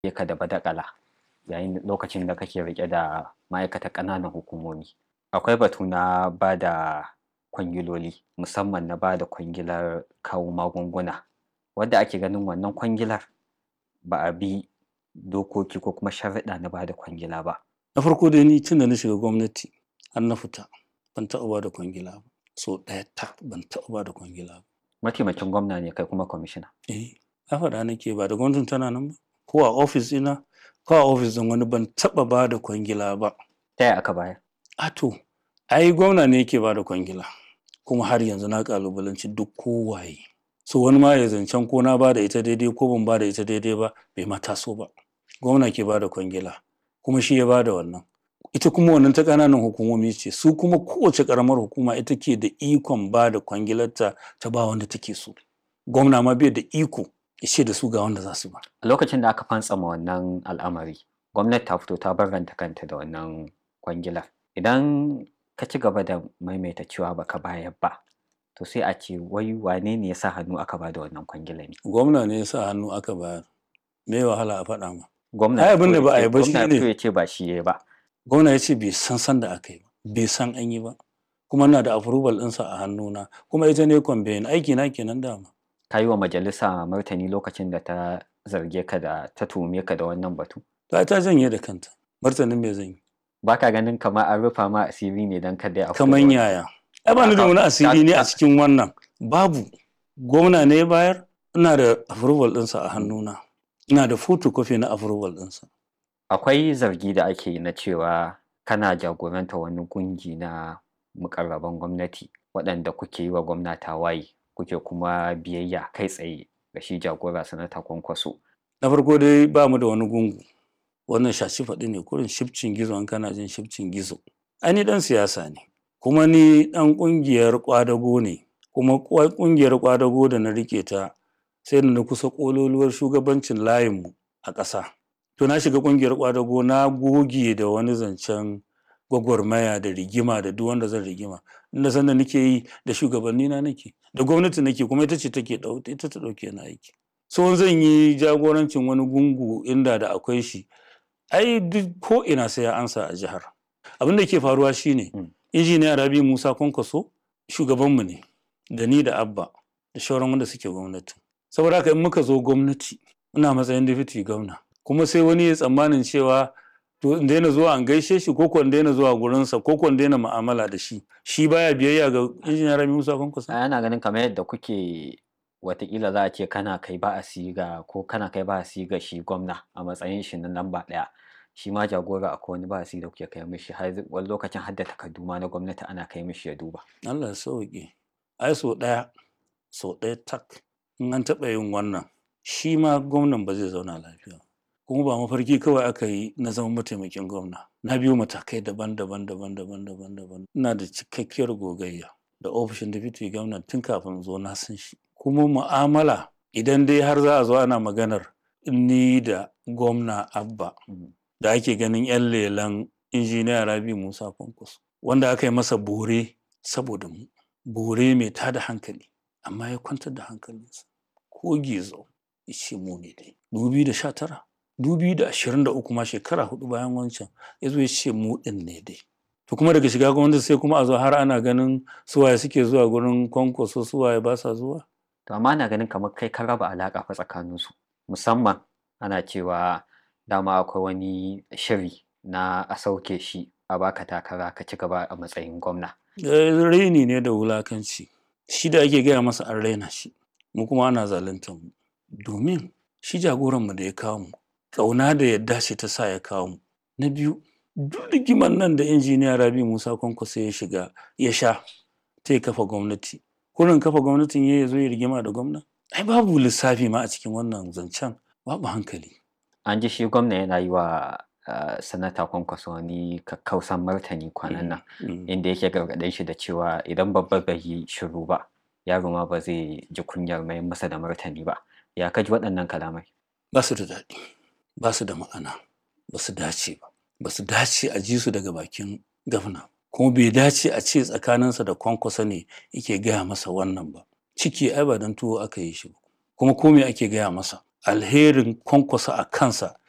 ka da badakala yayin lokacin da kake rike da ma'aikatan ƙananan hukumomi akwai batu na ba da kwangiloli musamman na ba da kwangilar kawo magunguna wadda ake ganin wannan kwangilar ba a bi dokoki ko kuma sharuɗa na ba da kwangila ba na farko dai ni tun da na shiga gwamnati har na fita ban taɓa ba da kwangila ba so ɗaya tak ban taɓa ba da kwangila ba mataimakin gwamna ne kai kuma kwamishina eh na faɗa nake ba da gwamnatin tana nan ba ko a ofis ina ko a ofis ɗin wani ban taɓa ba da kwangila ba ta yaya aka bayar a to ai gwamna ne yake ba da kwangila kuma har yanzu na kalubalanci duk kowaye so wani ma ya zancen ko na ba da ita daidai ko ban ba da ita daidai ba bai ma taso ba gwamna ke ba da kwangila kuma shi ya ba da wannan ita kuma wannan ta ƙananan hukumomi ce su kuma kowace ƙaramar hukuma ita ke da ikon ba da kwangilarta ta ba wanda take so gwamna ma bai da iko ya ce da su ga wanda za su ba a lokacin da aka fantsama wannan al'amari gwamnati ta fito ta barranta kanta da wannan kwangilar idan ka ci gaba da maimaita cewa baka bayar ba to sai a ce wai wane ne ya sa hannu aka ba da wannan kwangila ne gwamna ne ya sa hannu aka bayar me wahala a faɗa ma gwamna Ai, abin da ba a yi ba gwamna shine- fito ya ce ba shi ya ba gwamna ya ce bai san san da aka yi ba bai san an yi ba kuma na da approval ɗinsa a hannuna kuma ita ne kwambayin aiki na kenan dama ka yi wa majalisa martani lokacin da ta zarge ka da ta tuhume ka da wannan batu ta ta janye da kanta martanin me zan yi ba ka ganin kamar an rufa ma asiri ne don kada ya kaman yaya ai ba ni da wani asiri ne a cikin wannan babu gwamna ne ya bayar ina da approval ɗinsa a hannuna ina da photocopy na approval ɗinsa akwai zargi da ake yi na cewa kana jagoranta wani kungi na mukarraban gwamnati waɗanda kuke yi wa gwamna tawaye kuke kuma biyayya kai tsaye ga shi jagora sanata kwankwaso na farko dai ba mu da wani gungu wannan shashi faɗi ne kurin shifcin gizo an kana jin shifcin gizo ai ni dan siyasa ne kuma ni dan ƙungiyar ƙwadago ne kuma kwa- ƙungiyar ƙwadago da na rike ta sai da na kusa ƙololuwar shugabancin layinmu a ƙasa to na shiga ƙungiyar ƙwadago na goge da wani zancen gwagwarmaya da rigima da duk wanda zan rigima inda sanda nake yi da shugabanni na nake da gwamnati nake kuma ita ce take ɗau- ita ta ɗauke na aiki so zan yi jagorancin wani gungu inda da akwai shi ai duk ko ina sai ya ansa a jihar abin da ke faruwa shine Mm. injiniya rabi musa kwankwaso shugabanmu ne da ni da abba da shauran wanda suke gwamnati saboda haka in muka zo gwamnati ina matsayin deputy gwamna kuma sai wani ya tsammanin cewa to in daina zuwa an gaishe shi ko ko in daina zuwa gurinsa ko ko in daina mu'amala da shi shi baya biyayya ga injiniya rabi musa kwankwaso ana ganin kamar yadda kuke watakila za a ce kana kai ba a siga ko kana kai ba a siga shi gwamna a matsayin shi na lamba ɗaya shi ma jagora akwai wani ba a siga da kuke kai mishi har wani lokacin har da takardu ma na gwamnati ana kai mishi ya duba Allah ya sauke. Ai so ɗaya, so ɗaya tak. In an taɓa yin wannan, shi ma gwamnan ba zai zauna lafiya. ba. Kuma ba mafarki kawai aka yi na zama mataimakin gwamna. Na biyo matakai daban-daban daban-daban daban-daban. Ina da cikakkiyar gogayya da ofishin deputy gwamna tun kafin zo na san shi. Kuma mu'amala idan dai har za a zo ana maganar ni da gwamna Abba Mm. da ake ganin 'yan lelan injiniya Rabi Musa Kwankwaso wanda aka yi masa bore saboda mu bore mai tada hankali amma ya kwantar da hankalinsa ko gizo ya ce mu ne dai 2019 2023 ma shekara hudu bayan wancan ya zo ya ce mu din ne dai to kuma daga shiga gwamnati sai kuma a zo har ana ganin suwaye suke zuwa gurin kwankwaso suwaye ba sa zuwa to amma ana ganin kamar kai ka raba alaƙa fa tsakaninsu musamman ana cewa dama akwai wani shiri na a sauke shi a baka takara ka ci gaba a matsayin gwamna Eh, raini ne da wulakanci shi da ake gaya masa an raina shi mu kuma ana zaluntar mu domin shi jagoranmu da ya kawo mu ƙauna da yadda ce ta sa ya kawo mu na biyu duk rigiman nan da injiniya rabi musa kwankwaso ya shiga ya sha ta ya kafa gwamnati kurin kafa gwamnatin ya zo ya rigima da gwamna ai babu lissafi ma a cikin wannan zancen babu hankali an ji shi gwamna yana yi wa uh, sanata kwankwaso wani kakkausan martani kwanan nan Mm. inda yake gargaɗin shi da cewa idan babba bai yi shiru ba yaro ma ba zai ji kunyar mai masa da martani ba ya kaji waɗannan kalamai ba su da daɗi ba su da ma'ana ba su dace ba ba su dace a ji su daga bakin gafna kuma bai dace a ce tsakaninsa da kwankwasa ne yake gaya masa wannan ba ciki ai ba don tuwo aka yi shi ba kuma ko me ake gaya masa alherin kwankwasa a kansa